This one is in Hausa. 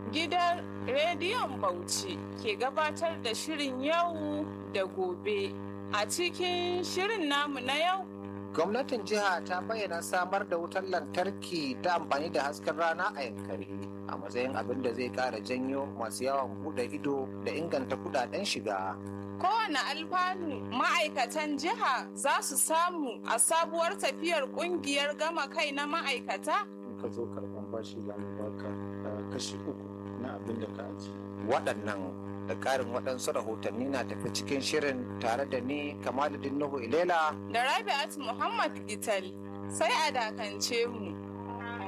gidan rediyon Bauchi ke gabatar da shirin yau da gobe. A cikin shirin namu na yau, Gwamnatin jiha ta bayyana samar da wutar lantarki ta amfani da hasken rana a yankari a matsayin abin da zai kara janyo masu yawan bude ido da inganta kudaden shiga. kowane alfanu ma'aikatan jiha za su samu a sabuwar tafiyar kungiyar gama kai na ma'aikata? in ka zo karban bashi za mu baka uh, kashi uku na abin da ka aji Waɗannan da ƙarin waɗansu rahotanni na tafi cikin shirin tare da ni Kamaluddin Nuhu Ilela Da Rabi'at Muhammad Gital sai a dakance mu.